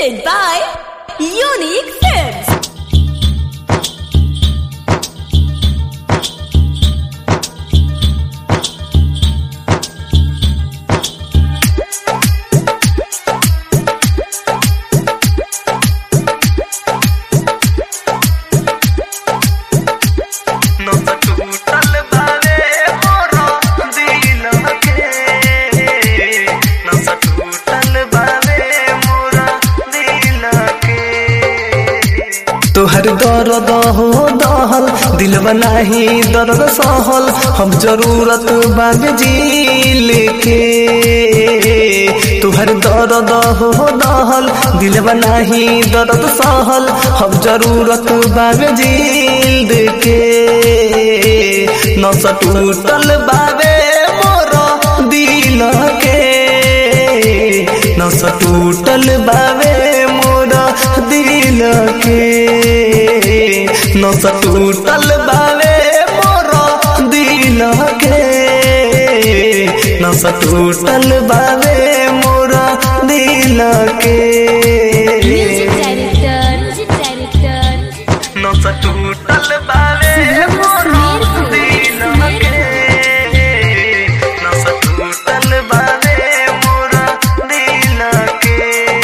Presented by Unique Films. नस टूटल बावे मोरो दिल के नस टूटल बावे मोरा दिल के तोहर दर्द हो दहल दिल बनाही दर्द सहल हम जरूरत बाग जील के तोहर दर्द हो दहल दिल बनाही दर्द सहल हम जरूरत बाग जील के नस टूटल बावे मोरा दिल के नस टूटल बावे मोरा दिल के नस टूटल बावे मोरा दिल के नस टूटल बावे मोरा दिल के Music Director. Music Director. नस टूटल बावे मोरा दिल के नस टूटल बावे मोरा दिल के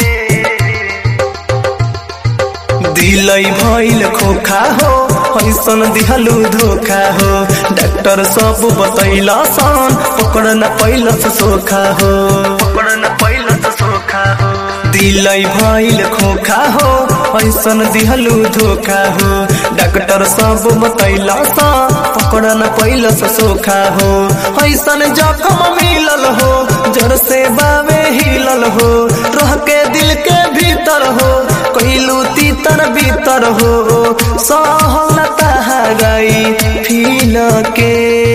दिलै भइल खोखा हो ऐसन दिहलु धोखा हो डॉक्टर सब बतैला सन पकड़ न पैलस सोखा हो पकड़ न पैलस सोखा हो दिलै भइल खोखा हो ऐसन दिहलु धोखा हो डॉक्टर सब बतैला सन पकड़ न पैलस सोखा हो ऐसन जखम मिलल हो जर से बावे हिलल हो रह के दिल के भीतर हो कहलू तीतर भीतर हो सहल तहाराई फील के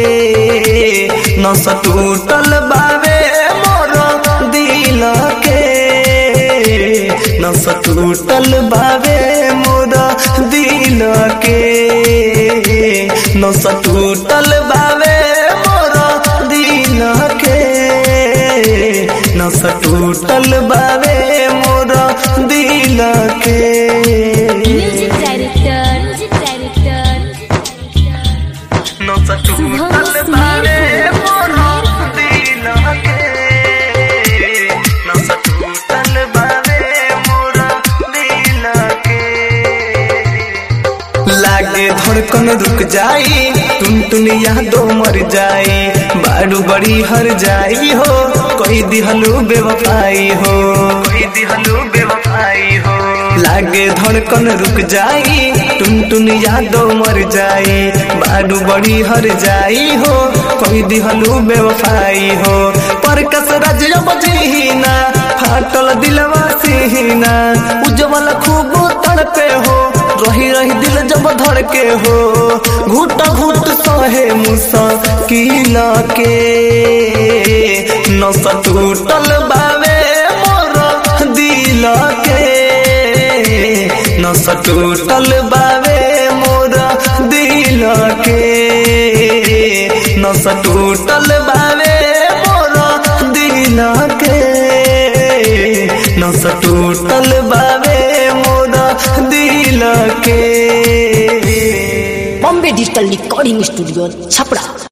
नस टूटल बावे मोर दिल के नस टूटल बावे मोर दिल के नस टूटल बावे मोर दिल के नस टूटल बावे मोर दिल के Music Director. Music Director. नस टूटल बावे मोर दिल के नस टूटल बावे मोर दिल के लागे धड़कन रुक जाई टुन टुन यादो मर जाई बारू बड़ी हर जाई हो कोई दिहलू बेवफाई हो कोई दिहलू बेवफाई हो लागे धड़कन रुक जाई टुन टुन यादो मर जाई बारू बड़ी हर जाई हो कोई दिहलू बेवफाई हो पर कस रजया बजीना फाटल दिलवा सीना उज्जवल खूब तड़पे हो रही रही दिल जब धड़के हो घुट घुट सहे मुसा किला के नस टूटल बावे मोर दिल के नस टूटल बावे मोर दिल के नस टूटल बावे मोर दिल के नस टूटल बावे मोर दिल के Bombay digital recording studio Chhapra